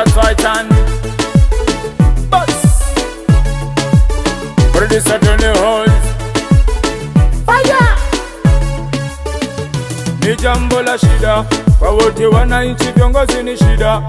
shots right hand. Bus. Producer Tony Holmes. Fire. Ni jambo la shida kwa wote wananchi, viongozi ni shida,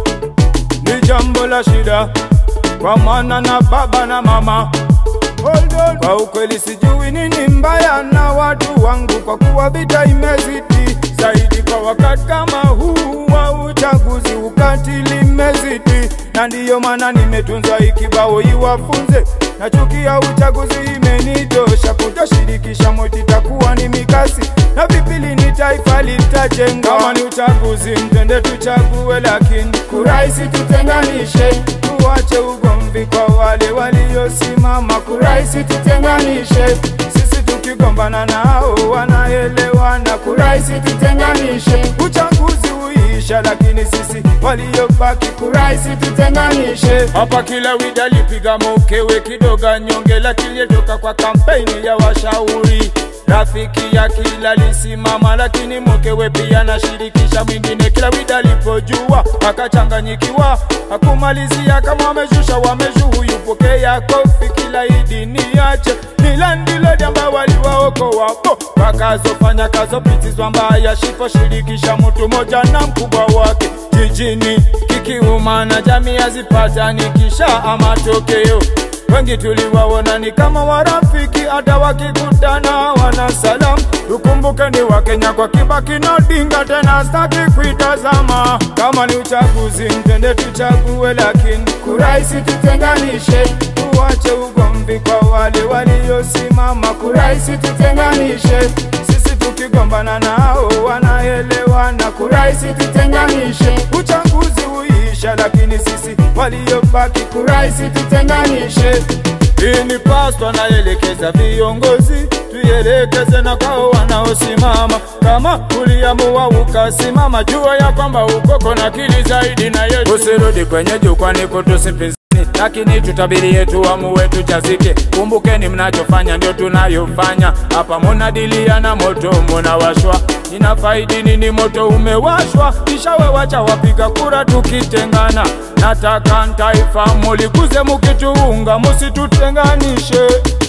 ni jambo la shida kwa mwana na baba na mama. Hold on. Kwa ukweli sijui nini mbaya na watu wangu, kwa kuwa vita imezidi zaidi kwa wakati kama huu wa uchaguzi, ukatili imezidi, na ndiyo maana nimetunzwa ikibao iwafunze na chuki ya uchaguzi imenitosha, kutoshirikisha moti takuwa ni mikasi na vipili ni taifa litajenga. Kama ni uchaguzi, mtende tuchague, lakini kuraisi tutenganishe, tuache ugomvi kwa wale waliosimama. Kuraisi tutenganishe, sisi tukigombana nao wanaelewana. Kuraisi tutenganishe, uchaguzi uisha, lakini sisi waliobaki kuraisi tutenganishe. Hapa kila wida lipiga mokewe kidoga nyonge, lakini toka kwa kampeni ya washauri rafiki ya kila lisimama, lakini mkewe pia nashirikisha mwingine. Kila wida alipojua akachanganyikiwa, hakumalizia kama wameshusha wameshu, huyu pokea kofi kila idi niache mila ndilo jamba waliwaokoa wapo wakazofanya kazopitizwa mbaya shifo shirikisha mtu moja na mkubwa wake jijini kikiuma na jamii hazipatanikisha matokeo wengi tuliwaona ni kama warafiki, hata wakikutana wana salamu. Tukumbuke ni Wakenya kwa Kibaki na Odinga, tena staki kuitazama. Kama ni uchaguzi, mtende tuchague, lakini kuraisi tutenganishe, tuache ugomvi kwa wale waliosimama. Kuraisi tutenganishe, sisi tukigombana nao wanaelewana. Kuraisi tutenganishe, uchaguzi uisha, lakini sisi waliobaki kuraisi tutenganishe. Hii ni paswa naelekeza viongozi, tuielekeze na kwao wanaosimama. Kama uliamua ukasimama, jua ya kwamba ukoko na kili zaidi na yetu. Usirudi kwenye jukwani kutusipinzani, lakini tutabiri yetu amue tuchazike. Kumbukeni mnachofanya ndio tunayofanya hapa, munadilia na moto munawashwa ina faidi nini? Moto umewashwa, kisha wewacha wapiga kura tukitengana. Nataka ntaifa mulikuze, mukituunga musitutenganishe.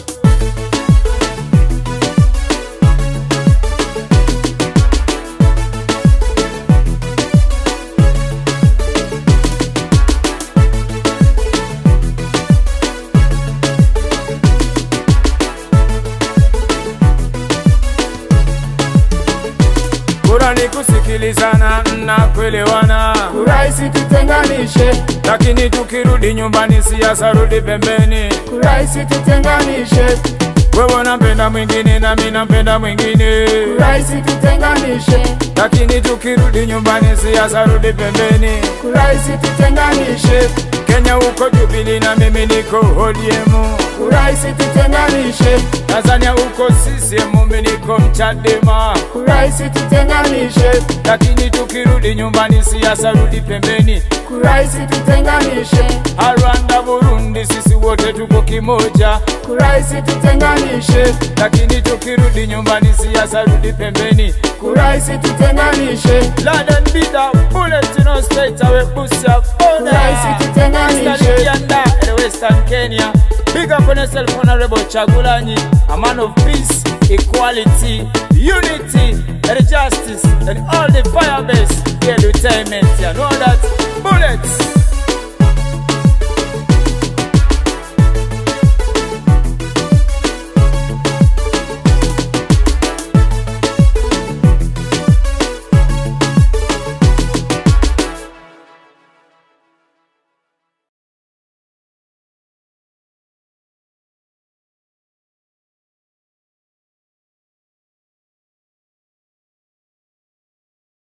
Kura ni kusikilizana na kuelewana, Kuraisi tutenganishe, lakini tukirudi nyumbani, siasa rudi pembeni. kuraisi tutenganishe, Wewe unampenda mwingine na mimi nampenda mwingine, kuraisi tutenganishe, lakini tukirudi nyumbani, siasa rudi pembeni. kuraisi tutenganishe, Kenya uko Jubilee na mimi niko ODM, kuraisi tutenganishe, Tanzania uko CCM, mimi niko Mchadema, kuraisi tutenganishe, lakini tukirudi nyumbani, siasa rudi pembeni. kuraisi tutenganishe, Rwanda, Burundi, sisi wote tuko kimoja, kuraisi tutenganishe, lakini tukirudi nyumbani, siasa rudi pembeni. kuraisi tutenganishe, London beat a bullet in our straight away pussy up kuraisi tutenganishe, Eastern Uganda and Western Kenya Big up on yourself honorable Chagulanyi A man of peace, equality, unity and justice And all the fire base, the entertainment You know that? Bullets